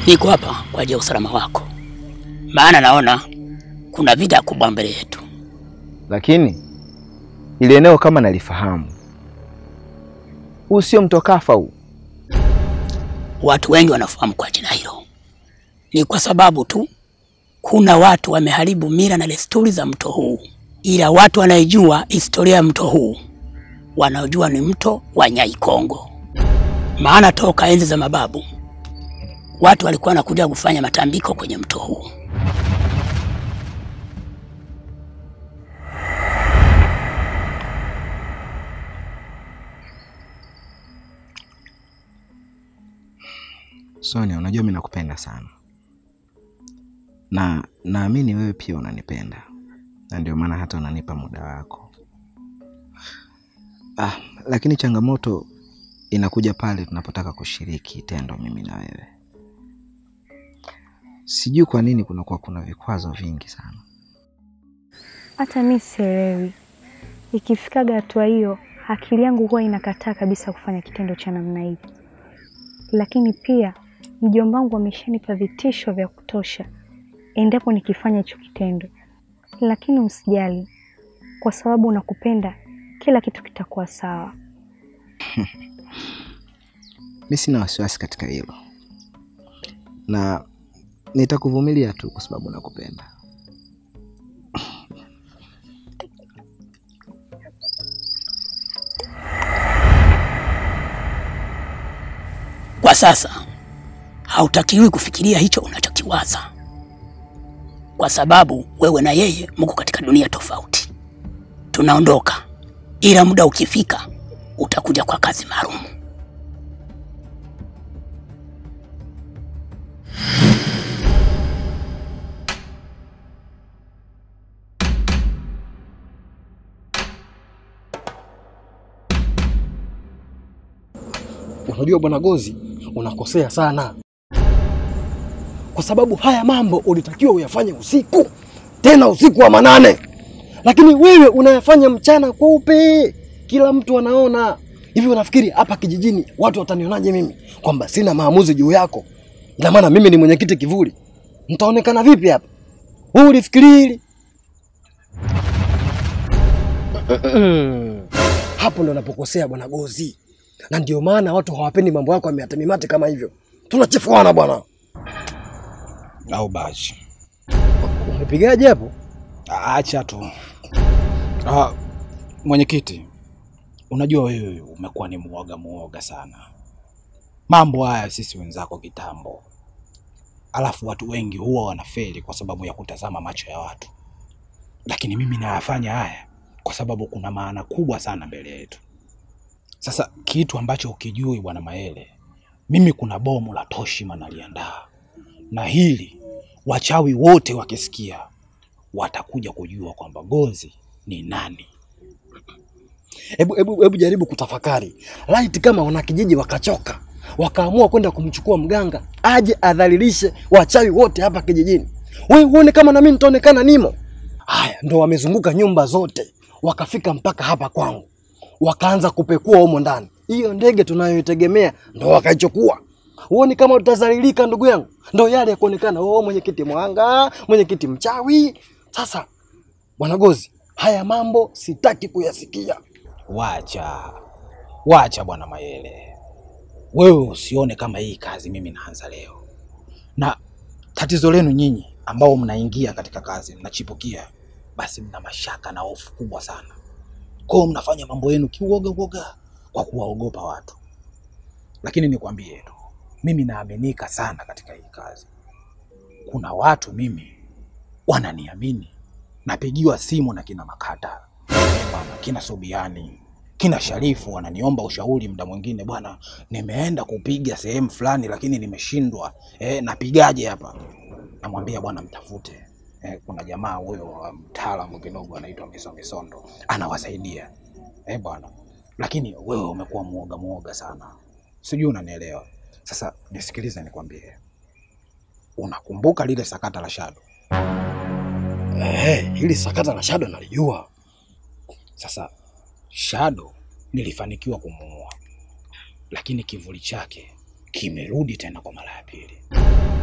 Niko hapa kwa ajili ya usalama wako, maana naona kuna vita kubwa mbele yetu. Lakini ile eneo kama nalifahamu, huu sio mto Kafa huu. Watu wengi wanafahamu kwa jina hilo, ni kwa sababu tu kuna watu wameharibu mila na desturi za mto huu, ila watu wanaijua historia ya mto huu wanaojua ni mto wa Nyaikongo, maana toka enzi za mababu watu walikuwa wanakuja kufanya matambiko kwenye mto huu. Sonia, unajua mimi nakupenda sana na naamini wewe pia unanipenda, na ndio maana hata unanipa muda wako. Ah, lakini changamoto inakuja pale tunapotaka kushiriki tendo mimi na wewe. Sijui kwa nini kunakuwa kuna vikwazo vingi sana. Hata mi sielewi. Ikifikaga hatua hiyo, akili yangu huwa inakataa kabisa kufanya kitendo cha namna hii. Lakini pia mjomba wangu ameshanipa vitisho vya kutosha endapo nikifanya hicho kitendo. Lakini usijali, kwa sababu nakupenda, kila kitu kitakuwa sawa. Mi sina wasiwasi katika hilo, na nitakuvumilia tu kwa sababu nakupenda. Kwa sasa hautakiwi kufikiria hicho unachokiwaza, kwa sababu wewe na yeye mko katika dunia tofauti. Tunaondoka, ila muda ukifika utakuja kwa kazi maalum. Unajua bwana Gozi, unakosea sana, kwa sababu haya mambo ulitakiwa uyafanye usiku, tena usiku wa manane, lakini wewe unayafanya mchana kweupe, kila mtu anaona. Hivi unafikiri hapa kijijini watu watanionaje mimi kwamba sina maamuzi juu yako? Ina maana mimi ni mwenyekiti kivuli, nitaonekana vipi hapa? Wewe ulifikiri hili? Hapo ndo napokosea bwana Gozi na ndio maana watu hawapendi mambo yako ya mate kama hivyo. Tunachifuana bwana. au bashi. Umepigaje hapo? Acha tu. Ah, mwenyekiti, unajua wewe umekuwa ni muoga muoga sana. Mambo haya sisi wenzako kitambo, alafu watu wengi huwa wanafeli kwa sababu ya kutazama macho ya watu, lakini mimi nayafanya haya kwa sababu kuna maana kubwa sana mbele yetu. Sasa kitu ambacho ukijui bwana Maele, mimi kuna bomu la Toshima naliandaa, na hili wachawi wote wakisikia watakuja kujua kwamba Gozi ni nani. Hebu hebu hebu jaribu kutafakari. Laiti kama wanakijiji wakachoka, wakaamua kwenda kumchukua mganga aje adhalilishe wachawi wote hapa kijijini. Wewe uone kama na mimi nitaonekana nimo. Haya, ndo wamezunguka nyumba zote, wakafika mpaka hapa kwangu. Wakaanza kupekua humo ndani. Hiyo ndege tunayoitegemea ndo wakaichukua. Uone kama utazalilika ndugu yangu. Ndo yale ya kuonekana oh, mwenyekiti mwanga, mwenyekiti mchawi. Sasa bwana Gozi, haya mambo sitaki kuyasikia. Wacha, wacha bwana Mayele, wewe usione kama hii kazi mimi naanza leo, na tatizo lenu nyinyi ambao mnaingia katika kazi mnachipukia, basi mna mashaka na hofu kubwa sana. Kwa hiyo mnafanya mambo yenu kiuoga uoga kwa kuwaogopa watu, lakini nikwambie tu, mimi naaminika sana katika hii kazi. Kuna watu mimi wananiamini, napigiwa simu na kina Makata bwana, kina Subiani, kina Sharifu wananiomba ushauri muda mwingine, bwana, nimeenda kupiga sehemu fulani lakini nimeshindwa, eh, napigaje hapa? Namwambia bwana, mtafute eh, kuna jamaa huyo wa mtaalamu kidogo anaitwa Miso Misondo anawasaidia eh, bwana. Lakini wewe umekuwa muoga muoga sana, sijui unanielewa. Sasa nisikilize, nikwambie, unakumbuka lile sakata la Shado? Eh, hili sakata la Shado nalijua. Sasa Shado nilifanikiwa kumuua, lakini kivuli chake kimerudi tena kwa mara ya pili.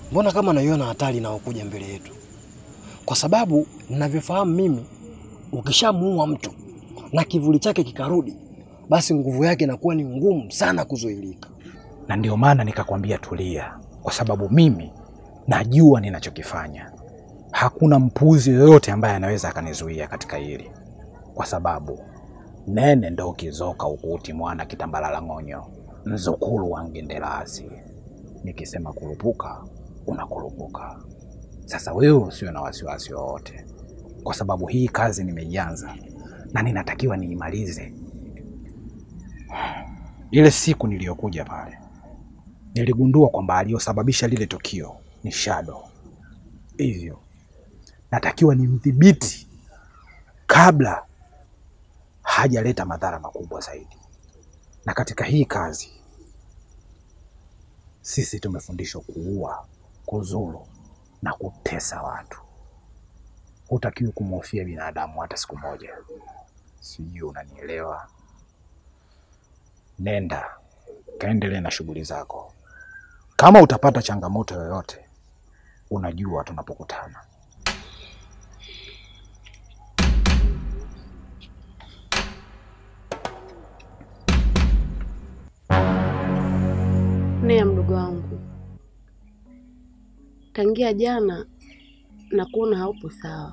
mbona kama naiona hatari inayokuja mbele yetu? Kwa sababu ninavyofahamu mimi, ukishamuua mtu na kivuli chake kikarudi, basi nguvu yake inakuwa ni ngumu sana kuzuilika. na ndio maana nikakwambia tulia, kwa sababu mimi najua ninachokifanya. Hakuna mpuzi yoyote ambaye anaweza akanizuia katika hili, kwa sababu nene ndo ukizoka ukuti mwana kitambalala ng'onyo mzukulu wa ngendelazi. Nikisema kurupuka unakurupuka. Sasa wewe usiwe na wasiwasi wowote, kwa sababu hii kazi nimeianza na ninatakiwa niimalize. Ile siku niliyokuja pale niligundua kwamba aliyosababisha lile tukio ni Shadow, hivyo natakiwa nimdhibiti kabla hajaleta madhara makubwa zaidi. Na katika hii kazi sisi tumefundishwa kuua, kuzuru na kutesa watu. Hutakiwi kumhofia binadamu hata siku moja. Sijui unanielewa? Nenda kaendelee na shughuli zako. Kama utapata changamoto yoyote, unajua tunapokutana. Nea mdogo wangu, tangia jana na kuona haupo sawa,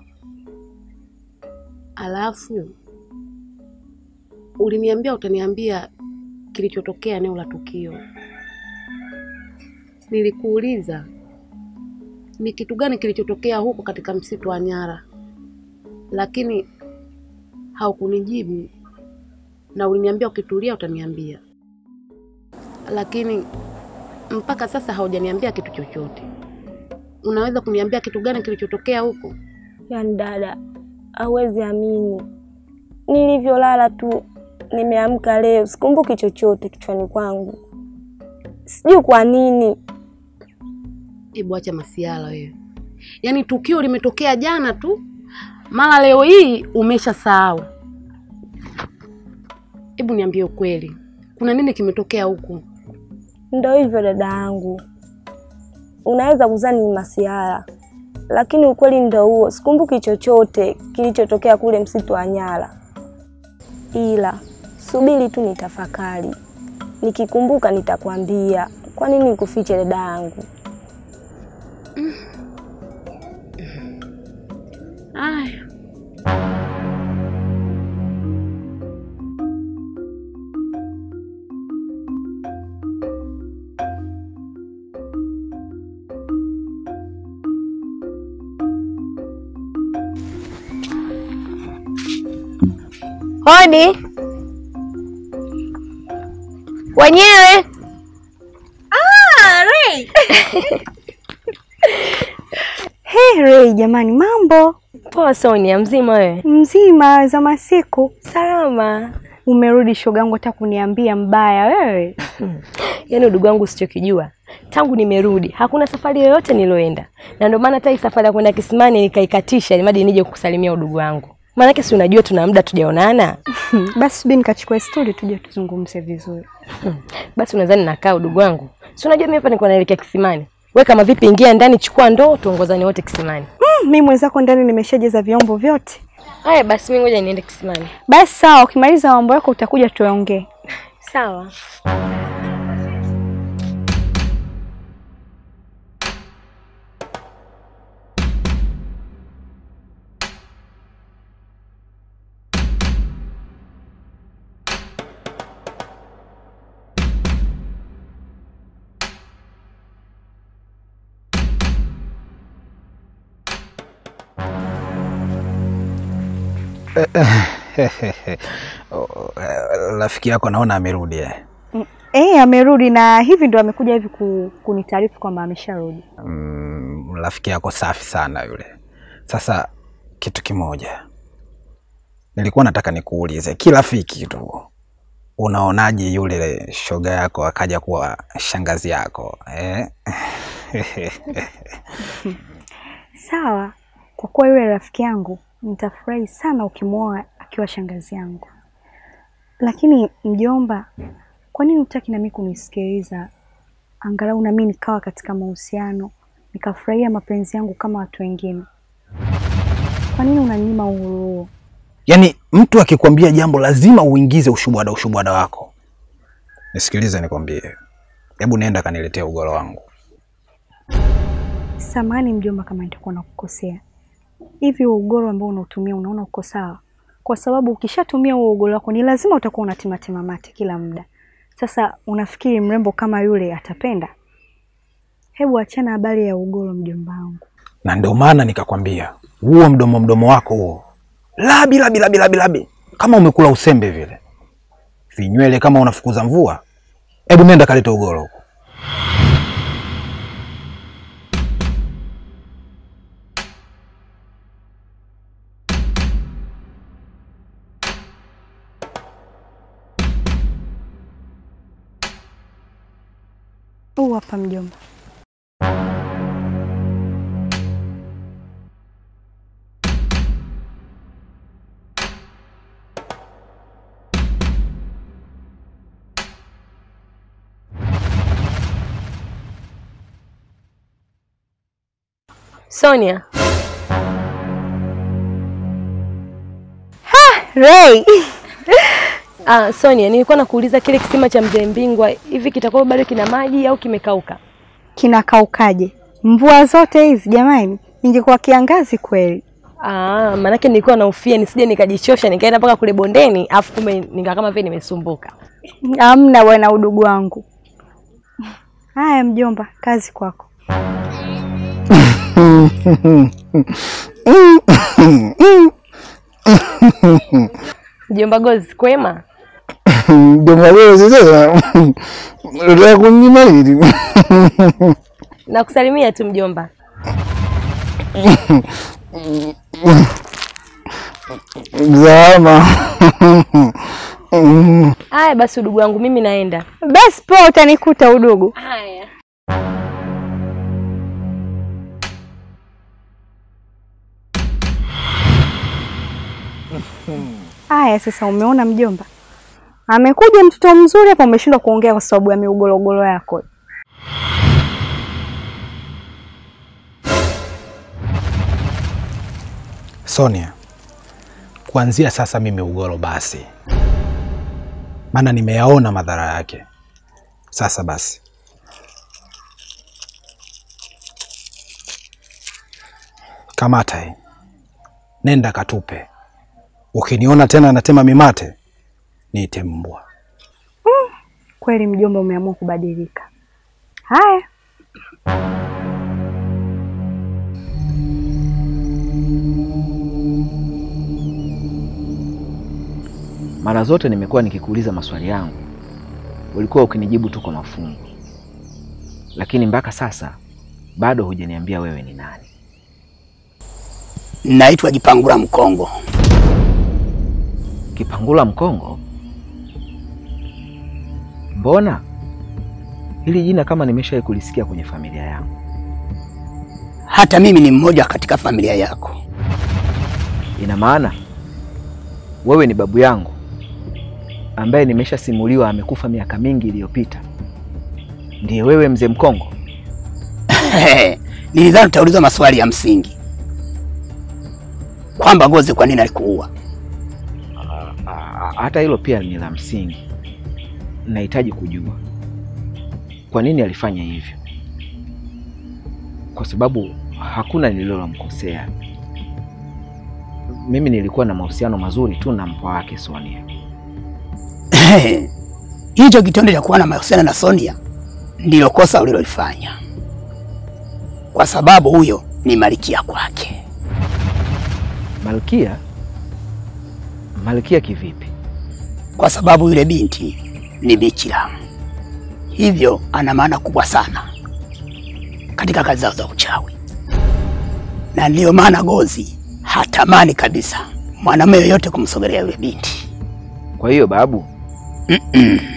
alafu uliniambia utaniambia kilichotokea eneo la tukio. Nilikuuliza ni kitu gani kilichotokea huko katika msitu wa Nyara, lakini haukunijibu na uliniambia ukitulia utaniambia, lakini mpaka sasa haujaniambia kitu chochote. Unaweza kuniambia kitu gani kilichotokea huko? Yaani dada, hauwezi amini, nilivyolala tu nimeamka leo, sikumbuki chochote kichwani kwangu, sijui kwa nini. Hebu acha masiala wewe. Yaani tukio limetokea jana tu, mara leo hii umeshasahau. Hebu niambie ukweli, kuna nini kimetokea huko? Ndo hivyo dada yangu, unaweza kuzani ni masiara, lakini ukweli ndo huo, sikumbuki chochote kilichotokea kule msitu wa Nyara, ila subiri tu nitafakari, nikikumbuka nitakwambia. Kwa nini nikufiche dada yangu? Aya, Hodi wenyewe. Hey, Ray, jamani, mambo Poa Sonia, mzima wewe? mzima za masiku. Salama. Umerudi shogangu, hata kuniambia mbaya wewe. Yaani udugu wangu usichokijua, tangu nimerudi hakuna safari yoyote niloenda, na ndio maana hata hii safari ya kwenda Kisimani nikaikatisha ili madi nije kukusalimia udugu wangu, maanake si unajua tuna muda tujaonana. Basi subiri nikachukua stuli tuje tuzungumze vizuri. Basi unadhani nakaa udugu wangu? Si unajua mimi hapa niko naelekea Kisimani. We kama vipi, ingia ndani, chukua ndoo, tuongozane wote Kisimani. Mm, mimi mwenzako ndani nimeshajeza vyombo vyote. Haya basi, mimi ngoja niende Kisimani. Basi sawa, ukimaliza mambo yako utakuja tuongee. Sawa. Oh, eh, Rafiki yako naona amerudi eh. Eh, amerudi na hivi ndo amekuja hivi ku, kunitaarifu kwamba amesharudi. Mm, rafiki yako safi sana yule. Sasa kitu kimoja nilikuwa nataka nikuulize, kirafiki tu, unaonaje yule shoga yako akaja kuwa shangazi yako eh? Sawa, kwa kuwa yule rafiki yangu, nitafurahi sana ukimwoa akiwa shangazi yangu. Lakini mjomba, kwa nini hutaki nami kunisikiliza? Angalau nami nikawa katika mahusiano nikafurahia mapenzi yangu kama watu wengine. Kwa nini unanyima uhuru huo? Yaani mtu akikwambia jambo lazima uingize ushubwada ushubwada wako. Nisikilize nikwambie, hebu nenda kaniletea ugoro wangu. Samahani mjomba, kama nitakuwa nakukosea. Hivi huo ugoro ambao unautumia unaona uko sawa? Kwa sababu ukishatumia huo ugoro wako ni lazima utakuwa unatimatima mate kila muda. Sasa unafikiri mrembo kama yule atapenda? Hebu achana habari ya ugoro, mjomba wangu. Na ndio maana nikakwambia huo mdomo mdomo wako huo labi labi labi labi labi, kama umekula usembe vile, vinywele kama unafukuza mvua. Hebu nenda kaleta ugoro huko. Huu hapa mjomba. Sonia, Ray. ah, Sonia, nilikuwa nakuuliza kile kisima cha mzee Mbingwa hivi kitakuwa bado kina maji au kimekauka? Kinakaukaje? Mvua zote hizi jamani, ingekuwa kiangazi kweli. Ah, maanake nilikuwa nahofia nisije nikajichosha nikaenda mpaka kule bondeni afu kumbe nika kama vile nimesumbuka. Amna bwana, udugu wangu. Haya mjomba, kazi kwako. Mjomba Gozi, kwema? Mjomba wewe sasa unataka kunyima nini? Nakusalimia tu mjomba. Zama. Haya basi, udugu wangu, mimi naenda. Basi poa, utanikuta udugu. Haya. Haya sasa, umeona mjomba, amekuja mtoto mzuri hapa, umeshindwa kuongea kwa sababu ya miugologolo yako. Sonia, kuanzia sasa mimi ugoro basi, maana nimeyaona madhara yake. Sasa basi, kamata hii, nenda katupe. Ukiniona tena natema mimate, niite mbwa. Kweli mjomba, umeamua kubadilika. Haya, Mara zote nimekuwa nikikuuliza maswali yangu, ulikuwa ukinijibu tu kwa mafungu, lakini mpaka sasa bado hujaniambia wewe ni nani. Naitwa Jipangula Mkongo. Kipangula Mkongo? Mbona hili jina kama nimeshawahi kulisikia kwenye familia yangu. Hata mimi ni mmoja katika familia yako. Ina maana wewe ni babu yangu ambaye nimeshasimuliwa amekufa miaka mingi iliyopita. Ndiye wewe mzee Mkongo? Nilidhani utauliza maswali ya msingi kwamba Gozi kwa nini alikuua. Ah, Hata hilo pia ni la msingi. Nahitaji kujua kwa nini alifanya hivyo, kwa sababu hakuna nililomkosea. Mimi nilikuwa na mahusiano mazuri tu na mpwa wake Sonia. Hicho kitendo cha kuwa na mahusiano na Sonia ndilo kosa ulilolifanya, kwa sababu huyo ni malikia kwake. Malkia? Malkia kivipi? Kwa sababu yule binti ni bikira, hivyo ana maana kubwa sana katika kazi zao za uchawi, na ndiyo maana Gozi hatamani kabisa mwanamume yoyote kumsogelea yule binti. Kwa hiyo babu, Mm-mm.